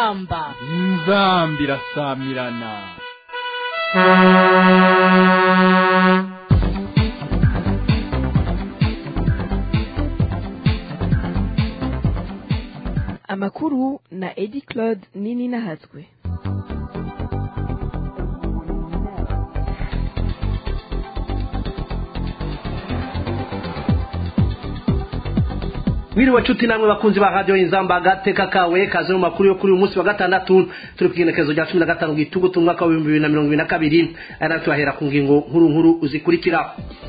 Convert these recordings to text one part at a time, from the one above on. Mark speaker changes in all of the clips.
Speaker 1: inzamba
Speaker 2: inzamba irasamirana
Speaker 3: amakuru na edi claude nini nahatswe
Speaker 4: Mwiriwe nshuti namwe bakunzi ba radio inzamba gateka kawe kaze mu makuru yo kuri uyu munsi wa gatandatu turi ku igenekerezo rya cumi na gatanu gitugutu umwaka w'ibihumbi bibiri na mirongo ibiri na kabiri aya nayo turahera ku ngingo nkuru nkuru zikurikira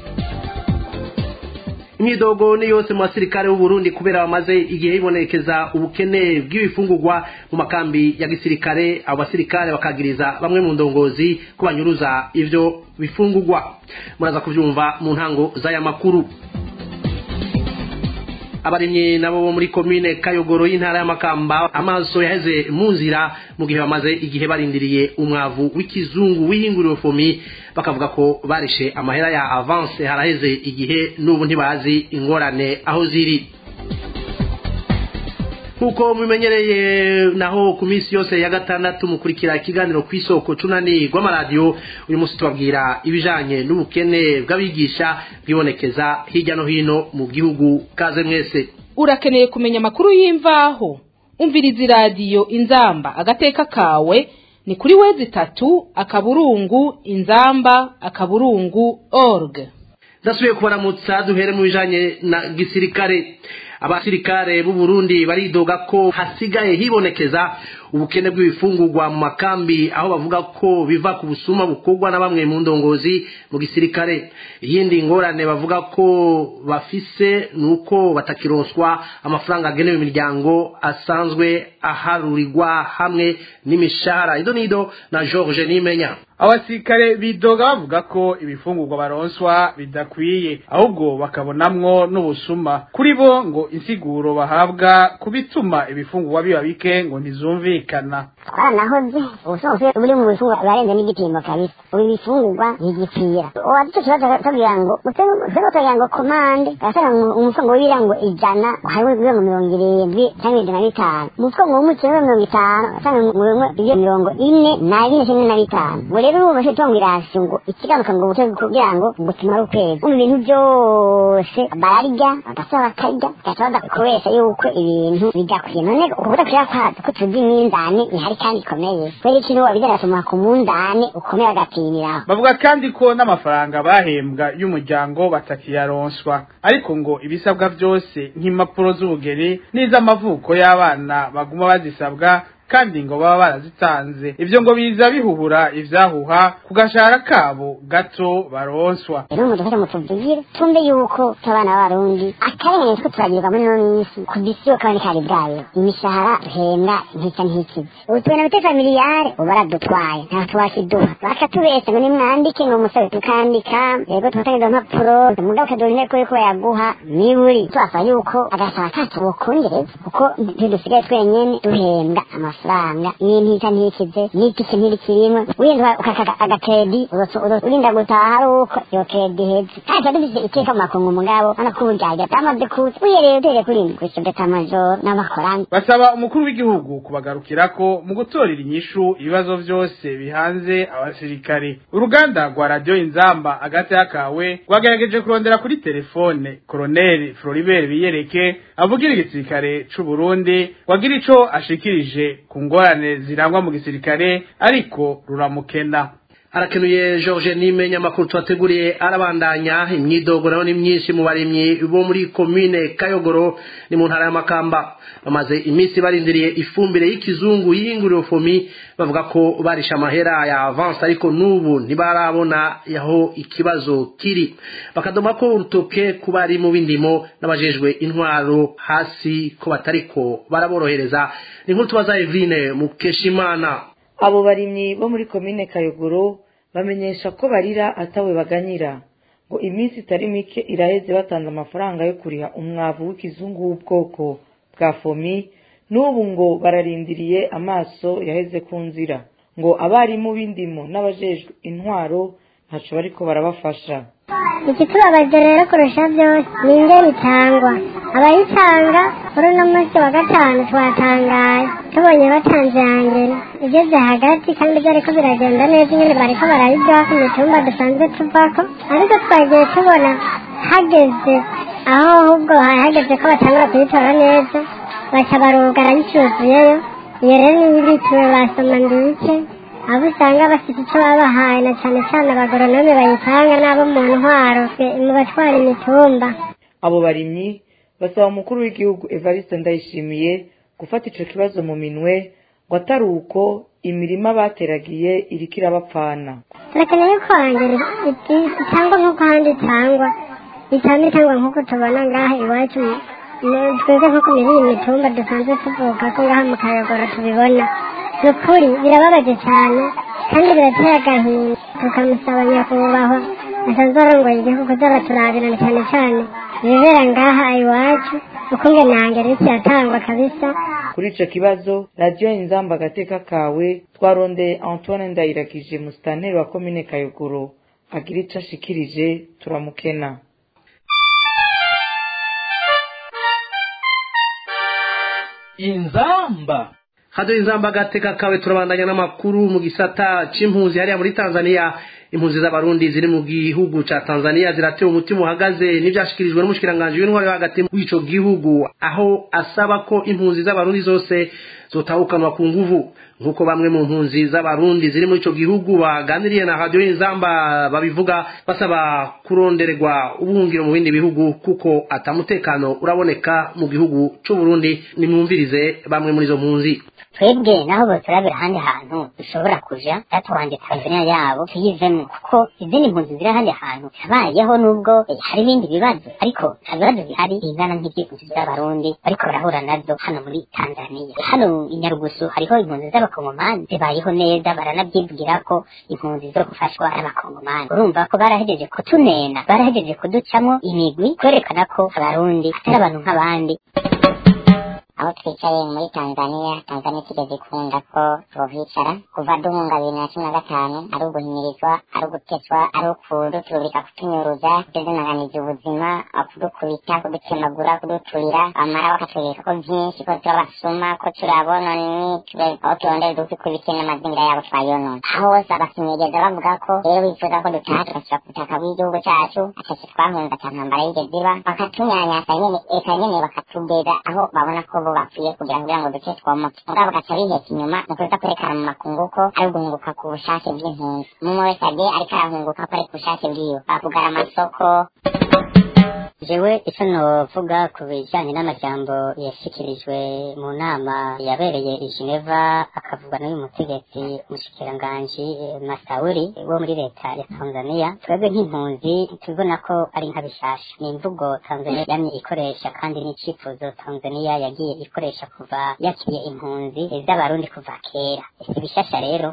Speaker 4: imyidogo ni yose mu basirikare b'u Burundi kubera bamaze igihe hibonekeza ubukene bw'ibifungurwa mu makambi ya gisirikare abo basirikare bakagiriza bamwe mu ndongozi ko banyuruza ivyo bifungurwa muraza kuvyumva mu ntango z'aya makuru abarimyi nabo bo muri komine kayogoro y'intara y'amakamba amaso yaheze mu nzira mu gihe bamaze igihe barindiriye umwavu w'ikizungu w'ihinguriro fomi bakavuga ko barishe amahera ya avance haraheze igihe n'ubu ntibazi ingorane aho ziri nkuko mubimenyereye naho ku minsi yose ya gatandatu mukurikira ikiganiro ku isoko cunani rw'amaradiyo uyu munsi tubabwira ibijanye n'ubukene bw'abigisha bwibonekeza hirya no hino mu gihugu kaze mwese
Speaker 1: urakeneye kumenya amakuru y'imvaho umviriza iradiyo inzamba agateka kawe ni kuri wezi itatu akaburungu inzamba akaburungu org
Speaker 4: ndasubiye kubaramutsa duhere mu bijanye na gisirikare abasirikare b'u Burundi baridoga ko hasigaye hibonekeza ubukene bw'ibifungurwa mu makambi aho bavuga ko biva ku busuma bukorwa na bamwe mu ndongozi mu gisirikare iyindi ngorane bavuga ko bafise nuko batakironswa amafaranga agenewe imiryango asanzwe aharurirwa hamwe n'imishahara ido nido na George Nimenya
Speaker 5: abasirikare bidoga bavuga ko ibifungurwa baronswa bidakwiye ahubwo bakabonamwo n'ubusuma kuri bo ngo insiguro bahabwa kubituma ibifungurwa biba bike ngo ntizumvikana
Speaker 6: twaranahoze ubusobanuro buri mu bifungurwa barenze n'igipimo kabisa ubu ibifungurwa ntigipfira uwaduce kibazo tubwira ngo twebwe tugira ngo komande gasanga umufungo w'ibira ngo ijana hariho ibiro ngo mirongo irindwi cyangwa ijana na bitanu umufungo w'umuceri wa mirongo itanu gasanga ngo bimwe ibyo mirongo ine na bine kimwe na bitanu ngo rero ubu bashobora kuvuga ngo irasi ngo ikigaruka ngo buteze kugira ngo ngo tumare ukwezi mu bintu byose bararya bagasaba bakarya bagaca badakoresha yuko ibintu bidakwiye none ukuvuga kuya kwazo ko tuzi iminzani ihari kandi ikomeye kubera ikintu wabigarasoma ku munzani ukomeye agapimiraho
Speaker 5: bavuga kandi ko n'amafaranga bahembwa y'umuryango batakiyaronswa ariko ngo ibisabwa byose nk'impapuro z'ubugeni n'iz'amavuko y'abana baguma bazisabwa kandi ngo baba barazitanze ivyo ngo biza bihuhura ivyahuha ku gashahara kabo gato baronswa
Speaker 6: rero mudufashe mutuvugire tumbe yuko abana b'abarundi akarengane two turagirwa muri ino minsi ku bisi yo kabone kari bwayo imishahara duhembwa ntica ntikize ubu tubona biteza miliyare ubu baradutwaye nta tuwakiduha bakatubesha ngo nimwandike ngo musabe tukandika yego tufatanye izo mpapuro mugabo ukaduha inteko yuko bayaguha niburi tubasaba yuko agasaba kacu bokongereza kuko ntidusigaye twenyene duhembwa amafaranga n'intica ntikize n'itike ntirikirimo wenda ukaka agakredi urinda gutaha ari uko iyo kredi iheze kandi tuba dufise iteka mu makungu mugabo urabona ko uburyarya bwamaze kuza uyereye utere kuri kw'isho detamajoro n'abakorani
Speaker 5: basaba umukuru w'igihugu kubagarukirako mu gutorera inyishu ibibazo byose bihanze abasirikare uruganda rwa radiyo inzamba agati kawe rwagerageje kurondera kuri telefone koroneli floribert biyereke avugira igisirikare c'u Burundi wagira ico ashikirije ku ngorane zirangwa mu gisirikare ariko ruramukena
Speaker 4: arakenuye George Nimenya makuru twateguriye arabandanya imyidogo nayo ni myinshi mu barimyi bo muri commune Kayogoro ni mu ntara y'amakamba bamaze iminsi barindiriye ifumbire y'ikizungu y'inguriro fomi bavuga ko barisha amahera ya avance ariko n'ubu ntibarabona yaho ikibazo kiri bakadoma ko urutoke ku bari mu bindimo n'abajejwe intwaro hasi ko batariko baraborohereza ni nkuru tubaza Evine Mukeshimana
Speaker 7: abo barimyi bo muri komine kayogoro bamenyesha ko barira atawe baganyira ngo iminsi itari mike iraheze batanze amafaranga yo kuriha umwavu w'ikizungu w'ubwoko bwa fomi n'ubu ngo bararindiriye amaso yaheze ku nzira ngo abarimu b'indimo n'abajejwe intwaro ntaco bariko barabafasha
Speaker 6: ikitubabaje rero kurusha byose ni indyo bitangwa abayitanga kuri uno munsi wa gatanu twatangaye tubonye batanze yangere igeze hagati kandi byariko biragenda neza nyine bariko barayiduha ku mitumba dusanzwe tuvako ariko twagiye tubona hageze aho ahubwo hari hageze ko batangura kuyitora neza baca barugara bicuzuyeyo iyo rero niyo ibituwe basoma ndibice abo usanga bafite icyo babahaye na cyane cyane abagoronome bayitanga n'abo mu ntwaro mu batwara imitumba
Speaker 7: abo barimyi basaba umukuru w'igihugu evariste ndayishimiye gufata ico kibazo mu minwe ngo atari uko imirima bateragiye iriko irabapfana
Speaker 6: turakeneye ko hangere itangwa nk'uko ahandi itangwa itangwa itangwa nk'uko tubona ngaha iwacu mu- twebwe nko ku mirima imitumba dusanzwe tuvuka ko ngaha mu kayogoro tubibona ni ukuri birababaje cyane kandi birateye agahinda tukamusaba nyakubahwa asanzwe arongoye igihugu kuza turabirana cyane cyane ibibera ngaha iwacu ukunge nangere kiratangwa kabisa
Speaker 7: kuri ico kibazo radiyo inzamba agateka kawe twarondeye antoine ndayiragije musitanteri wa komine kayogoro agira ico ashikirije turamukena
Speaker 2: inzamba
Speaker 4: hado inzamba agateka kawe turabandanya n'amakuru mu gisata c'impunzi hariya muri tanzania impunzi z'abarundi ziri mu gihugu ca tanzania ziratewe umutima uhagaze n'ivyashikirijwe n'umushikiranganji w'intwari wo hagati w'ico gihugu aho asaba ko impunzi z'abarundi zose zotahukanwa ku nguvu nk'uko bamwe mu mpunzi z'abarundi ziri muri ico gihugu baganiriye na radiyo y'inzamba babivuga basaba kurondererwa ubuhungiro mu bindi bihugu kuko atamutekano uraboneka mu gihugu c'uburundi nimwumvirize bamwe muri izo mpunzi
Speaker 6: twebwe naho boturabira ahandi hantu dushobora kuja yatwanje tanzania yabo tuyivemo kuko izindi mpunzi ziri ahandi hantu habayeho nubwo eh, hari ibindi bibazo ariko nta bibazo bihari bingana nk'ivy'impunzi z'abarundi bariko barahura nazo hano muri tanzania hano i nyarugusu hariho impunzi z'abakongomani zibayeho neza baranavyibwira ko impunzi zo gufashwa n'abakongomani urumva ko barahejeje kutunena barahejeje kuducamwo imigwi kwerekana ko abarundi atari abantu nk'abandi aho twicaye muri tanzania tanzania itigeze ikunda ko twohicara kuva duhunga bibiri na cumi na gatanu ari uguhimirizwa ari uguteswa ari ukuduturika kutunyuruza kudunaganiza ubuzima kudukubita kudutemagura kuduturira bamara bakatwereka ko vyinshi ko turabasuma ko turabononi aho turondera dukikubike n'amazingira yabo twayonona aho hose abasinyegeza bavuga ko rero bifuza ko dutaha tugasubira ku butaka bw'igihugu cacu atase twahunze ata ntambara yigeze iba bakatunyanyasa nyene eka nyene bakatugeza aho babona ko bo bapfuye kugira kugira ngo duce twomoke mugabo bagaca biheka inyuma ni ukuza kwerekana mu makungu ko ari uguhunguka ku bushake bw'impunzi umwe wese agiye ariko arahunguka ko ari ku bushake bwiwe bakugara amasoko jewe icyo novuga ku bijyanye n'amajambo yashyikirijwe mu nama yabereye i geneva akavugwa n'uyu mutegetsi umushikiranganji eh, masauri wo muri leta ya tanzania twebwe nk'impunzi tubibona ko ari nka bishasha ni imvugo tanzania yamye ikoresha kandi n'icyifuzo tanzania yagiye ikoresha kuva yakiriye impunzi z'abarundi kuva kera si bishasha rero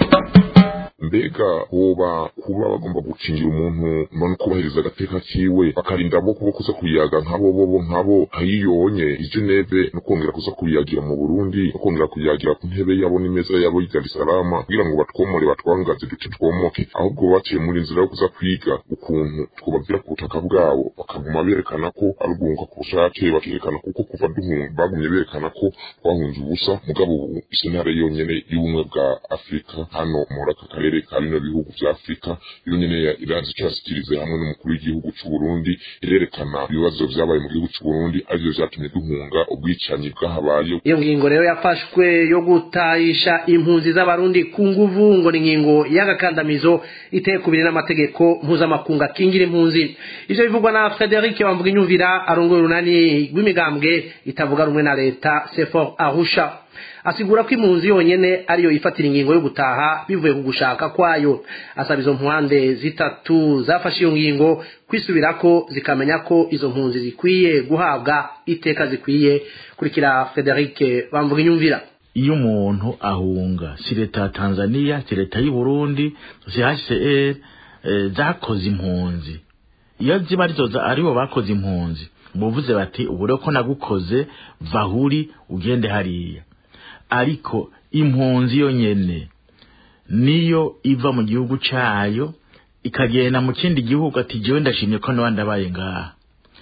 Speaker 8: mbega hoba kuba bagomba gukingira umuntu no kubahiriza agateka kiwe bakarinda abo kubo kuza kuyaga nk'abo bobo nk'abo nkayiyonye i Geneve no kongera kuza kuyagira mu Burundi no kongera kuyagira ku ntebe yabo n'imeza yabo y'i Dar es Salaam kugira ngo batwomore batwangaze duce twomoke ahubwo baciye muri inzira yo kuza kwiga ukuntu twobabwira ku butaka bwabo bakaguma berekana ko ari uguhunga ku bushake bakerekana kuko kuva duhunga bagumye berekana ko twahunze ubusa mugabo ubu isentare yonyene y'ubumwe bwa Afurika hano muri aka karere ka bino bihugu vya Afurika iyo nyene ya- iraza ico yasikirize hamwe n'umukuru w'igihugu c'u Burundi irerekana ibibazo vyabaye mu gihugu c'u Burundi arivyo vyatumye duhunga ubwicanyi bwahabaye
Speaker 4: iyo ngingo rero yafashwe yo gutayisha impunzi z'abarundi ku nguvu ngo ni ingingo y'agakandamizo iteye kubiri n'amategeko mpuzamakungu akingira impunzi ivyo bivugwa na frederic bamvuga inyumvira arongoye urunani rw'imigambwe itavuga rumwe na leta sefor arusha asigura ko impunzi yonyene ariyo yifatira ingingo yo gutaha bivuye ku gushaka kwayo asaba izo mpande zitatu zafashe iyo ngingo kwisubirako zikamenya ko izo mpunzi zikwiye guhabwa iteka zikwiye kurikira frederic bamvuga inyumvira
Speaker 9: iyo umuntu ahunga si leta ya tanzania si leta y'u burundi si hcr eh, zakoze impunzi iyo ziba arizo za- aribo bakoze impunzi buvuze bati ubu rero ko nagukoze vahuri ugende hariya ariko impunzi yonyene niyo iva mu gihugu cayo ikagenda mu kindi gihugu ati jewe ndashimye ko nawe ndabaye ngaha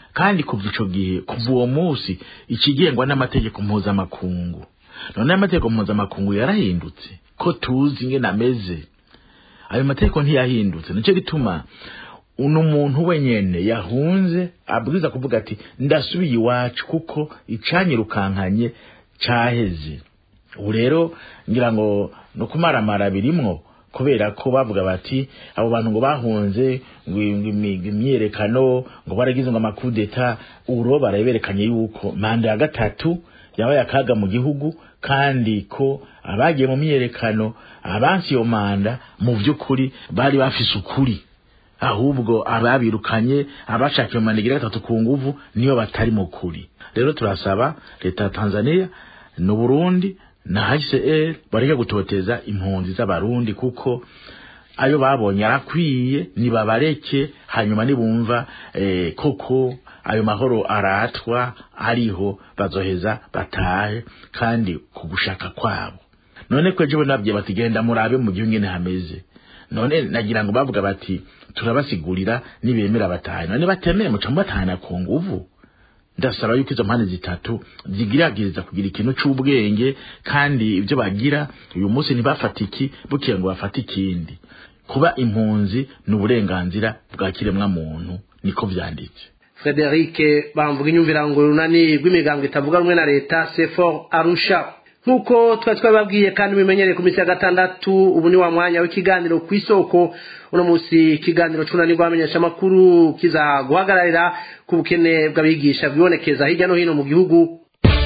Speaker 9: kandi kuva ico gihe kuva uwo munsi ikigengwa n'amategeko mpuzamakungu none amategeko mpuzamakungu yarahindutse ko tuzi ingene ameze ayo mategeko ntiyahindutse nicyo gituma uno muntu wenyene yahunze abwiza kuvuga ati ndasubiye iwacu kuko icanyirukankanye caheze ubu rero ngira ngo no kumaramara birimwo kubera ko bavuga bati abo bantu ngo bahunze ngo imyerekano ngo baragize ngo amakudeta uro baraberekanye yuko manda ya gatatu yabaye akaga mu gihugu kandi ko abagiye mu myerekano abansi iyo manda mu by'ukuri bari bafise ukuri ahubwo ababirukanye abashakiye manda igira gatatu ku nguvu niyo batari mu kuri rero turasaba leta ya Tanzania n'u Burundi na HCR bareke gutoteza impunzi z'abarundi kuko ayo babonye arakwiye nibabareke hanyuma nibumva eh, koko ayo mahoro aratwa ariho bazoheza batahe kandi ku gushaka kwabo none ko ejo nabye batigenda murabe mu gihugu ngene hameze none nagira ngo bavuga bati turabasigurira nibemera batahe none batemeye muca mubatahana ku nguvu ndasaba yuko izo mpande zitatu zigiragiriza kugira ikintu c'ubwenge kandi ibyo bagira uyu munsi ntibafata iki bukiye ngo bafate ikindi kuba impunzi ni uburenganzira bwa kiremwa muntu niko vyanditse
Speaker 4: Frederic bamvuga inyumvira ngo runani rw'imigango itavuga rumwe na leta sefor arusha nk'uko twari twababwiye kandi bimenyereye ku minsi ya gatandatu ubu ni wa mwanya w'ikiganiro ku isoko uno munsi ikiganiro cy'unani rw'abamenyeshamakuru kiza guhagararira ku bukene bw'abigisha bwibonekeza hirya no hino mu gihugu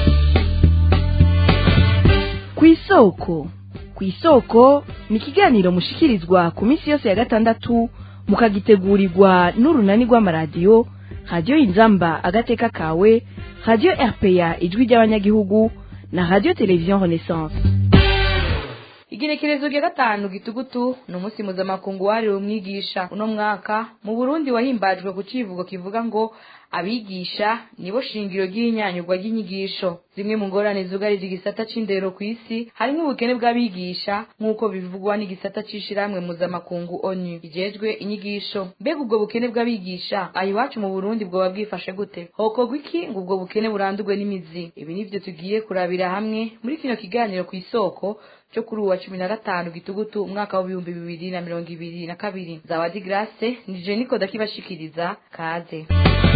Speaker 3: ku isoko ku isoko ni ikiganiro mushikirizwa ku minsi yose ya gatandatu mukagitegurirwa n'urunani rw'amaradiyo radiyo inzamba agateka kawe radiyo rpa ijwi ry'abanyagihugu na radiyo televiziyo renaissance
Speaker 1: igenekerezo rya gatanu gitugutu ni umunsi mpuzamakungu wahariwe umwigisha uno mwaka mu burundi wahimbajwe ku kivugo kivuga ngo abigisha nibo shingiro ry'inyanyurwa ry'inyigisho zimwe mu ngorane zugarije igisata c'indero ku isi harimo ubukene bw'abigisha nk'uko bivugwa n'igisata c'ishirahamwe mpuzamakungu onu ijejwe inyigisho mbega ubwo bukene bw'abigisha aha iwacu mu burundi bwoba bwifashe gute hokorwa iki ngo ubwo bukene burandurwe n'imizi ibi nivyo tugiye kurabira hamwe muri kino kiganiro ku isoko cyo kuri uwa cumi na gatanu gitugutu umwaka w'ibihumbi bibiri na mirongo ibiri na kabiri zawadi grace ni jeniko dakibashikiriza kaze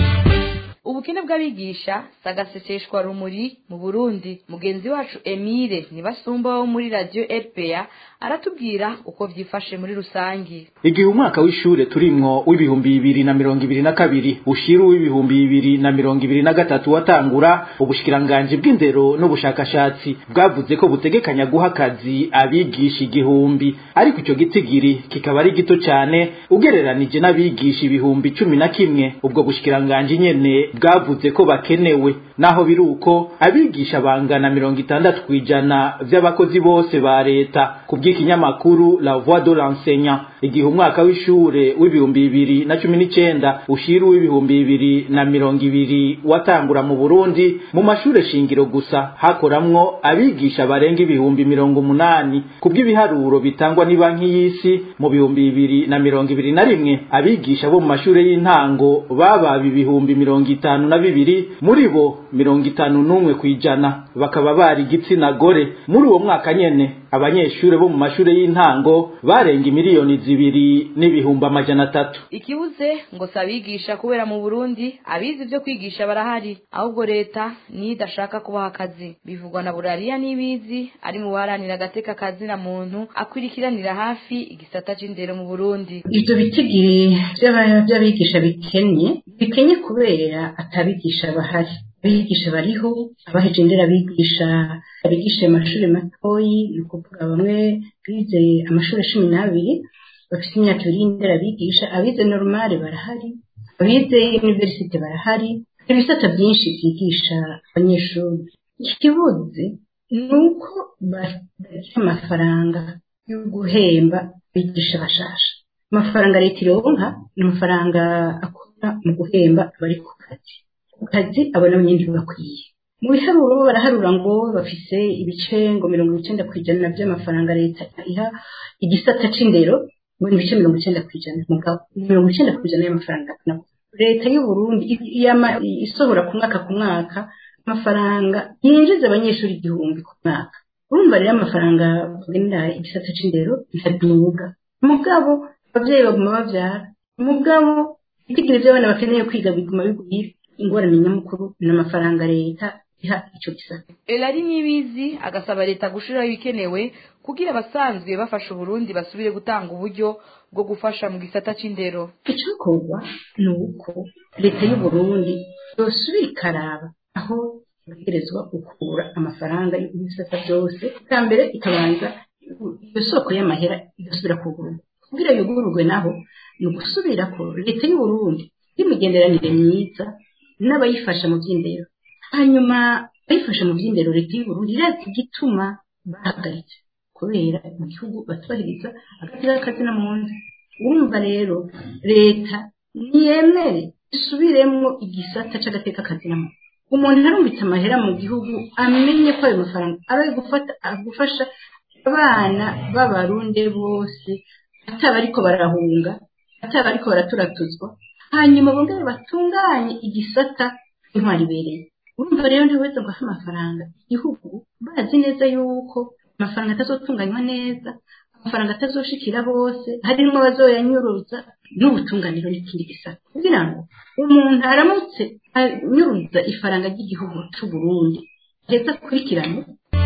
Speaker 1: ubukene bw'abigisha sagaseseshwa rumuri mu burundi mugenzi wacu emile nibasumba wo muri radio rpa aratubwira uko vyifashe muri rusangi
Speaker 10: igihe umwaka w'ishure turimwo w'ibihumbi bibiri na mirongo ibiri na kabiri ushira uw'ibihumbi bibiri na mirongo ibiri na gatatu watangura ubushikiranganji bw'indero n'ubushakashatsi bwavuze ko butegekanya guha akazi abigisha igihumbi ariko ico gitigiri kikaba ari gito cane ugereranije n'abigisha ibihumbi cumi na kimwe ubwo bushikiranganji nyene bwavuze ko bakenewe naho biri uko abigisha bangana mirongo itandatu kw'ijana vy'abakozi bose ba leta ku bw'ikinyamakuru la voix de l'enseignant igihe umwaka w'ishure w'ibihumbi bibiri na cumi n'icenda ushira uw'ibihumbi bibiri na mirongo ibiri watangura mu burundi mu mashure shingiro gusa hakoramwo abigisha barenga ibihumbi mirongo umunani ku bw'ibiharuro bitangwa n'ibanki y'isi mu bihumbi bibiri na mirongo ibiri na rimwe abigisha bo mu mashure y'intango bababa ibihumbi mirongo itanu na bibiri muri bo mirongo itanu n'umwe kw'ijana bakaba bari igitsina gore muri uwo mwaka nyene abanyeshure bo mu mashure y'intango barenga imiliyoni zibiri n'ibihumbi amajana atatu
Speaker 1: ikibuze ngo si abigisha kubera mu burundi abizi ivyo kwigisha barahari ahubwo leta niyo idashaka kubaha akazi bivugwa na burariya n'ibizi ari mu baharanira agateka kazi na muntu akwirikiranira hafi igisata c'indero mu burundi
Speaker 11: ivyo bitigiri vy'abigisha bikenye bikenye kubera atabigisha bahari abigisha bariho abaheje indera bigisha abigisha amashuri matoyi ni ukuvuga bamwe bize amashuri cumi n'abiri bafite imyaka ibiri y'indera bigisha abize normale barahari abize universite barahari ibisata byinshi byigisha abanyeshuri ikibuze ni uko batagira amafaranga yo guhemba abigisha bashasha amafaranga leta ironka ni amafaranga akora mu guhemba abari ku kazi ku kazi abona nyine bakwiye mu biharuro baraharura ngo bafise ibice ngo mirongo icyenda ku ijana by'amafaranga leta iha igisata c'indero ngo ni ibice mirongo icyenda ku ijana mugabo mirongo icyenda ku ijana y'amafaranga leta y'u Burundi yama isohora ku mwaka ku mwaka amafaranga yinjiza abanyeshuri igihumbi ku mwaka urumva rero amafaranga bagenera igisata c'indero ntaduga mugabo abavyeyi baguma bavyara mugabo itigire vy'abana bakeneye kwiga biguma bigwira ingorane nyamukuru n'amafaranga leta iha ico gisata
Speaker 1: elari nibizi agasaba leta gushiraho ibikenewe kugira abasanzwe bafasha uburundi basubire gutanga uburyo bwo gufasha mu gisata c'indero
Speaker 11: icokorwa ni uko leta y'u Burundi yosubira ikaraba aho itegerezwa gukura amafaranga y'ibisata byose bwa mbere ikabanza iyo soko y'amahera igasubira kugurwa kugira yugururwe naho ni ugusubira ko leta y'u Burundi y'imigenderanire myiza n'abayifasha mu by'indero hanyuma abayifasha mu by'indero leta y'u Burundi irazi igituma bahagaritse kubera mu gihugu batubahiriza agatira kazina mu nzu urumva rero leta ntiyemere isubiremwo igisata c'agateka kazina mu umuntu arumbitse amahera mu gihugu amenye ko ayo mafaranga aba ari gufata gufasha abana b'abarundi bose ataba ariko barahunga ataba ariko baraturatuzwa hanyuma bongere batunganye igisata intwari ibereye urumva rero ntiweze ngo ahe amafaranga igihugu bazi neza yuko amafaranga atazotunganywa neza amafaranga atazoshikira bose harimo abazoyanyuruza n'ubutunganiro n'ikindi gisata kugira ngo umuntu aramutse anyuruza ifaranga ry'igihugu c'u Burundi leta akurikirane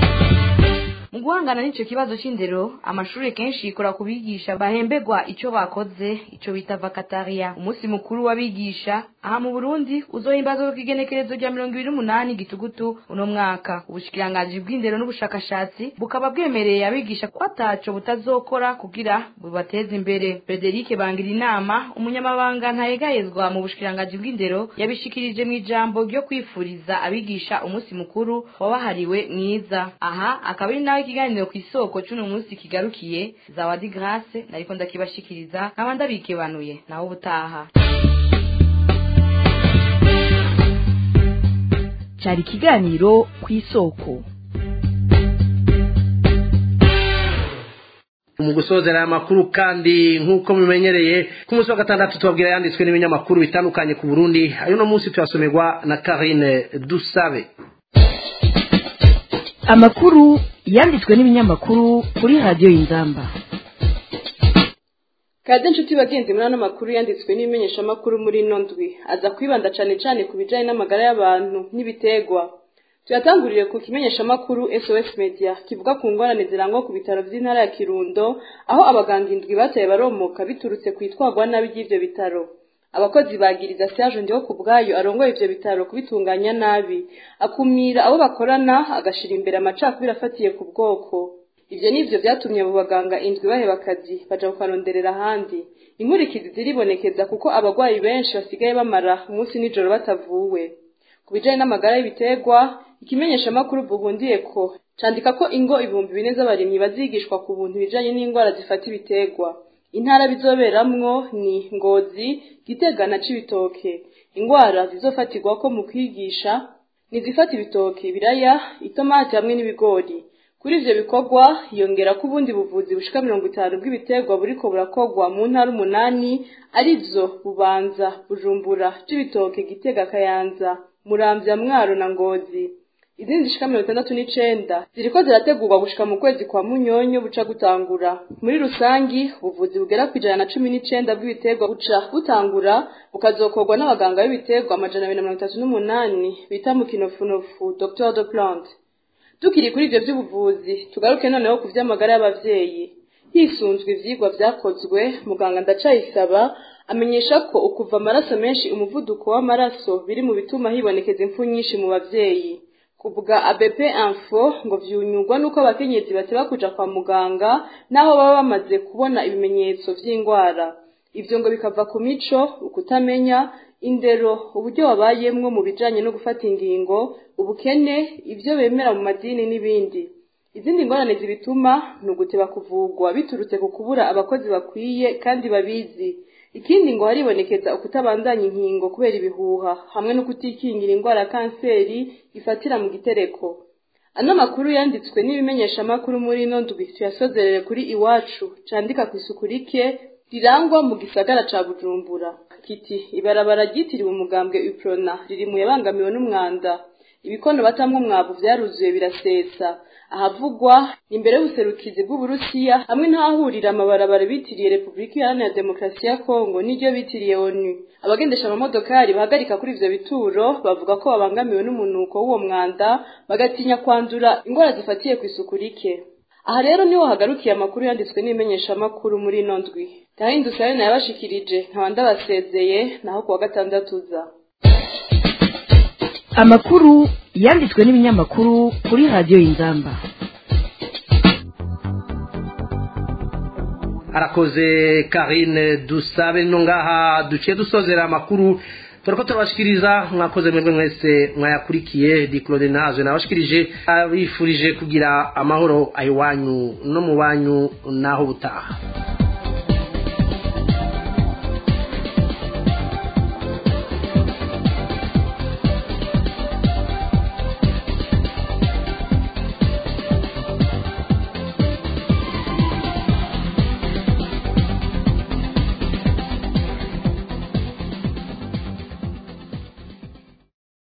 Speaker 1: mu guhangana n'ico kibazo c'indero amashuri kenshi yikora ku bigisha bahembegwa ico bakoze ico bita vakataria umunsi mukuru w'abigisha aha mu burundi uzohimbazwa ku igenekerezo rya mirongo ibiri n'umunani gitugutu uno mwaka ubushikiranganji bw'indero n'ubushakashatsi bukaba bwemereye abigisha ko ataco butazokora kugira bubateze imbere frederic bangira inama umunyamabanga ntayegayezwa mu bushikiranganji bw'indero yabishikirije mu ijambo ryo kwifuriza abigisha umunsi mukuru wabahariwe mwiza aha akaba ari nawe ikiganiro ku isoko c'uno munsi kigarukiye zawadi grace nariko ndakibashikiriza nkaba ndabikebanuye naho ubutaha
Speaker 3: cyari ikiganiro ku isoko
Speaker 4: mu gusozera aya makuru kandi nk'uko mumenyereye ku munsi wa gatandatu tubabwira yanditswe n'ibinyamakuru bitandukanye ku burundi ayo no munsi tuyasomerwa na karine dusabe
Speaker 3: amakuru yanditswe n'ibinyamakuru kuri radiyo y'inzamba
Speaker 12: kade nshuti bagenzi muri ano makuru yanditswe n'ibimenyeshamakuru muri ino ndwi aza kwibanda cyane cyane ku bijyanye n'amagara y'abantu n'ibitegwa tuyatangurire ku kimenyeshamakuru sos media kivuga ku ngorane zirangwa ku bitaro by'intara ya kirundo aho abaganga indwi bataye baromoka biturutse ku itwagwa nabi ry'ibyo bitaro abakozi bagiriza Serge ndiho ku bwayo arongoye ivyo bitaro kubitunganya nabi akumira abo bakorana agashira imbere amacakubiri afatiye ku bwoko ivyo nivyo vyatumye abo baganga indwi baheba akazi baja kukaronderera ahandi inkurikizi ziribonekeza kuko abagwayi benshi basigaye bamara umunsi n'ijoro batavuwe ku bijanye n'amagara y'ibiterwa ikimenyeshamakuru buhundiye ko candika ko ingo ibihumbi bine z'abarimyi bazigishwa ku buntu bijanye n'indwara zifata ibiterwa intara bizoberamwo ni ngozi gitega na cibitoke ingwara zizofatirwako mu kwigisha nizifata ibitoke ibiraya itomati hamwe n'ibigori kuri ivyo bikorwa yongera ko ubundi buvuzi bushika mirongo itanu bw'ibiterwa buriko burakorwa mu ntara umunani arizo bubanza bujumbura cibitoke gitega kayanza muramvya mwaro na ngozi izindi zishika mirongo itandatu n'icenda ziriko zirategurwa gushika mu kwezi kwa munyonyo buca gutangura muri rusangi ubuvuzi bugera ku ijana na cumi n'icenda bw'ibiterwa buca butangura bukazokorwa n'abaganga b'ibiterwa amajana abiri na mirongo itatu n'umunani bita mu kinofunofu docteur de plante tukiri kuri ivyo vy'ubuvuzi tugaruke noneho ku vy'amagara y'abavyeyi hisunzwe ivyigwa vyakozwe muganga ndacayisaba amenyesha ko ukuva amaraso menshi umuvuduko w'amaraso biri mu bituma hibonekeza impfu nyinshi mu bavyeyi kuvuga ABP info ngo vyunyurwa nuko abakenyezi bateba kuja kwa muganga naho baba bamaze kubona ibimenyetso vy'ingwara ivyo ngo bikava ku mico ukutamenya indero uburyo wabayemwo mu bijanye no gufata ingingo ubukene ivyo bemera mu madini n'ibindi izindi ngorane zibituma ni uguteba kuvugwa biturutse ku kubura abakozi bakwiye kandi babizi ikindi ngo haribonekeza ukutabandanya inkingo kubera ibihuha hamwe no kutikingira indwara ya kanseri ifatira mu gitereko ano makuru yanditswe n'ibimenyeshamakuru muri ino ndwi tuyasozerere kuri iwacu candika ku isuku rike rirangwa mu gisagara ca bujumbura kiti ibarabara ryitiriwe umugambwe uprona riri mu yabangamiwe n'umwanda ibikono batamwe umwavu vyaruzuye birasetsa ahavugwa imbere y'ubuserukizi bw'uburusiya hamwe n'ahahurira amabarabara bitiriye repubulika iharanira demokarasi ya kongo n'iryo bitiriye onu abagendesha amamodokari bahagarika kuri ivyo bituro bavuga ko babangamiwe n'umunuko w'uwo mwanda bagatinya kwandura ingwara zifatiye ku isuku rike aha rero niho hagarukiye amakuru yanditswe n'imenyeshamakuru muri ino ndwi gahindutse ari nayabashikirije nkaba ndabasezeye naho kuwa gatandatu uza
Speaker 3: amakuru yanditswe n'ibinyamakuru kuri radiyo y'inzamba
Speaker 4: arakoze karine dusabe no ngaha duciye dusozera amakuru turako turabashikiriza mwakoze mwebwe mwese mwayakurikiye di claude nazo nabashikirije abifurije kugira amahoro ayiwanyu no mu banyu naho butaha